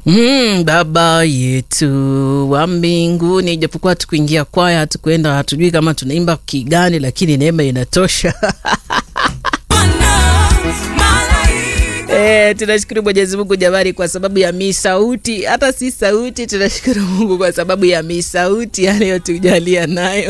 Mm, baba yetu wa mbinguni, ijapokuwa tukuingia kwaya, hatukuenda, hatujui kama tunaimba kigani, lakini neema inatosha. E, tunashukuru Mwenyezi Mungu jamani, kwa sababu ya misauti, hata si sauti. Tunashukuru Mungu kwa sababu ya misauti anayotujalia nayo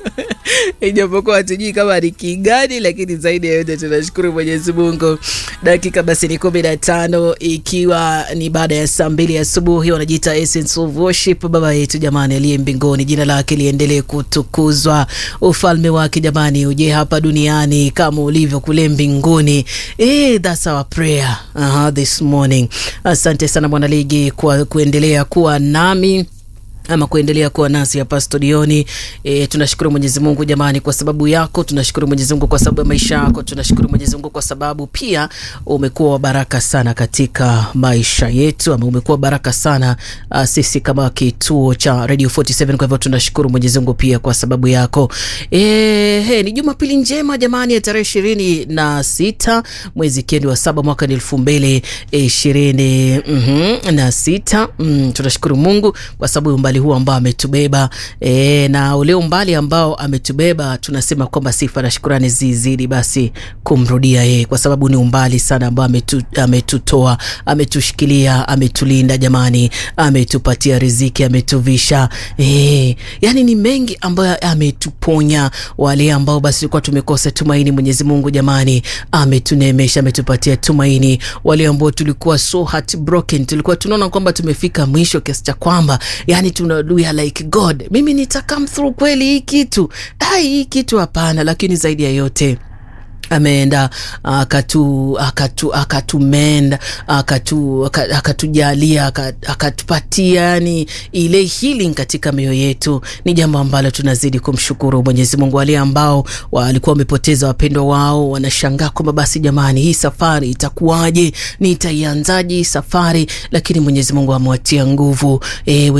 ijapokuwa hatujui kama ni kigani, lakini zaidi ya yote tunashukuru Mwenyezi Mungu. Dakika basi ni kumi na tano ikiwa ni baada ya saa mbili asubuhi. Wanajiita Essence of Worship. Baba yetu jamani, aliye mbinguni, jina lake liendelee kutukuzwa, ufalme wake jamani uje hapa duniani kama ulivyo kule mbinguni. Eh, that's our prayer uh, this morning. Asante sana mwanaligi kwa kuendelea kuwa nami ama kuendelea kuwa nasi hapa studioni. E, tunashukuru Mwenyezi Mungu jamani kwa sababu yako, tunashukuru Mwenyezi Mungu kwa sababu ya maisha yako, tunashukuru Mwenyezi Mungu kwa sababu pia umekuwa wa baraka sana katika maisha yetu, ama umekuwa baraka sana uh, sisi kama kituo cha Radio 47. Kwa hivyo tunashukuru Mwenyezi Mungu pia kwa sababu yako. E, he, ni Jumapili njema jamani ya tarehe ishirini na sita mwezi kendi wa saba mwaka ni elfu mbili ishirini na sita. Mm, tunashukuru Mungu kwa sababu umbali huu ambao ametubeba e, na ule umbali ambao ametubeba tunasema kwamba sifa na shukurani zizidi basi kumrudia yeye, kwa sababu ni umbali sana ambao ametu, ametutoa ametushikilia, ametulinda jamani, ametupatia riziki, ametuvisha e, yani ni mengi ambayo ametuponya. Wale ambao basi tulikuwa tumekosa tumaini, Mwenyezi Mungu jamani ametuneemesha, ametupatia tumaini. Wale ambao tulikuwa so heartbroken, tulikuwa tunaona kwamba tumefika mwisho kiasi cha kwamba yani tuna we are like God, mimi nita come through kweli hii kitu ai, hii kitu hapana. Lakini zaidi ya yote ameenda akatu akatu akatumenda akatu akatujalia akatupatia yani ile healing katika mioyo yetu. Ni jambo ambalo tunazidi kumshukuru Mwenyezi Mungu. Wale ambao walikuwa wamepoteza wapendwa wao wanashangaa kwamba basi, jamani, hii safari itakuwaje? Nitaianzaje hii safari? Lakini Mwenyezi Mungu amewatia nguvu e,